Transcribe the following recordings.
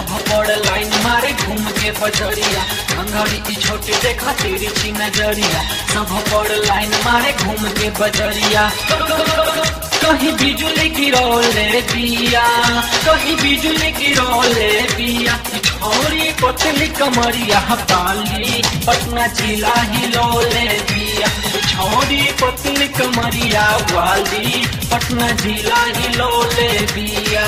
सब बड़ लाइन मारे घूम के बजरिया अंगड़ी की छोटी देखा तेरी ची नजरिया सब बड़ लाइन मारे घूम के बजरिया कहीं बिजली गिरौले बिया कहीं बिजली गिरौले बिया छोरी पतली कमरिया बाली पटना जिला हिलौले बिया छोरी पतली कमरिया वाली पटना जिला हिलौले बिया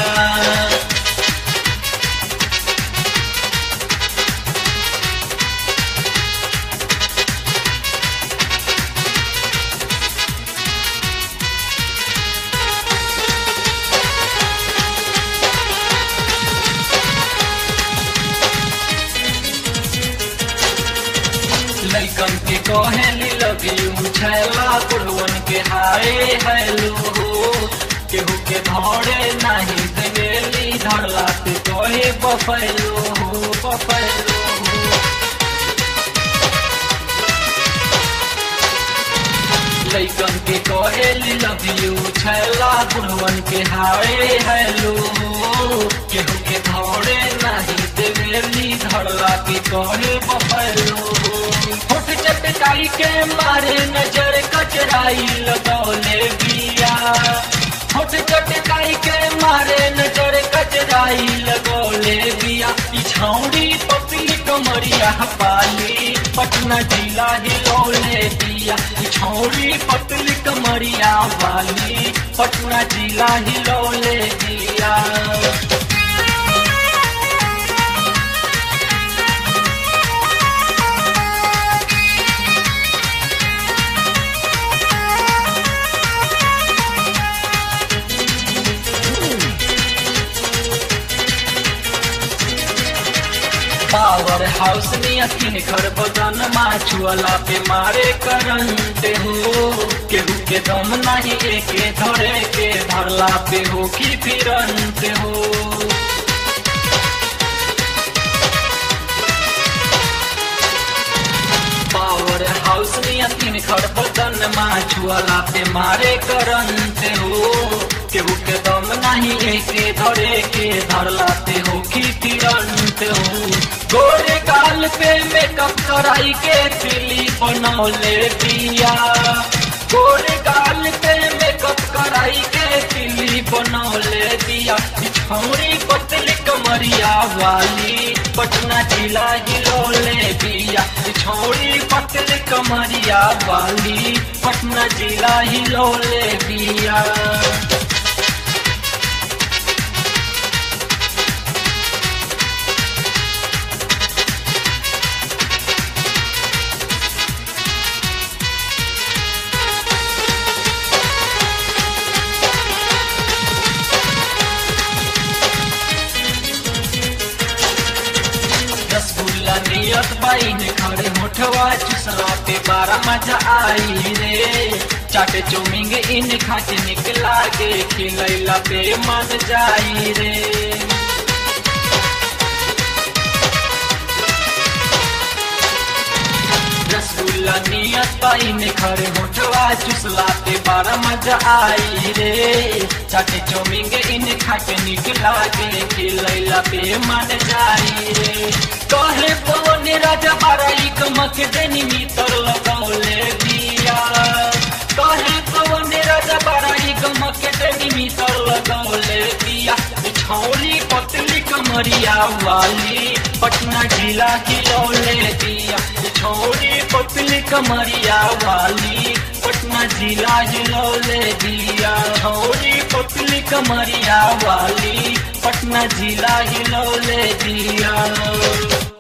लैकन के कहेली लव यू छैला कुलवन के हाय हेलो केहू के धरे नहीं देवेली धरला ते कहे बफैलो हो बफैलो लैकन के कहेली लव यू छैला कुलवन के हाय हेलो केहू के धरे नहीं देवेली धरला के कहे बफैलो होठ चटकाई के मारे नजर कचराई लगौले बिया होठ चटकाई के मारे नजर कचराई लगौले बिया छौड़ी पपली कमरिया पाली पटना जिला हिलौले बिया छौड़ी पतली कमरिया वाली पटना जिला हिलौले बिया पावर हाउस में अखिन घर बदन माछुअला पे मारे करंते हो केहू के दम नहीं एके धरे के धरला पे हो की फिरंते हो पावर हाउस में अखिन घर बदन माछुअला पे मारे करंते हो केहू के दम नहीं एके धरे के धरला पे हो की फिरंते हो गोरे गाल पे मेकअप कराई के फिली बनौले दिया गोरे गाल पे मेकअप कराई के फिली बनौले दिया छौरी पतली कमरिया वाली पटना जिला हिलौले दिया छौरी पतली कमरिया वाली पटना जिला हिलौले दिया रसगुल्ला नियत बाइन खड़े मोठवा चुसला पे बारा मजा आई रे चाटे चौमिंग इन खाके निकला गे खिलैला पे मन जाई रे रसगुल्ला नियत बाइन खड़े मोठवा चुसला पे बारा मजा आई रे चाटे चौमिंग इन खाके निकला गे खिलैला पे मन जाई रे कहे पवन राजा बाराई कमक देनी मितर लगौले दिया कहे पवन राजा बाराई कमक देनी मितर लगौले दिया छौली पतली कमरिया वाली पटना जिला खिलौले दिया छौली पतली कमरिया वाली पटना जिला हिलौले दिया छौली पतली कमरिया वाली पटना जिला हिलौले दिया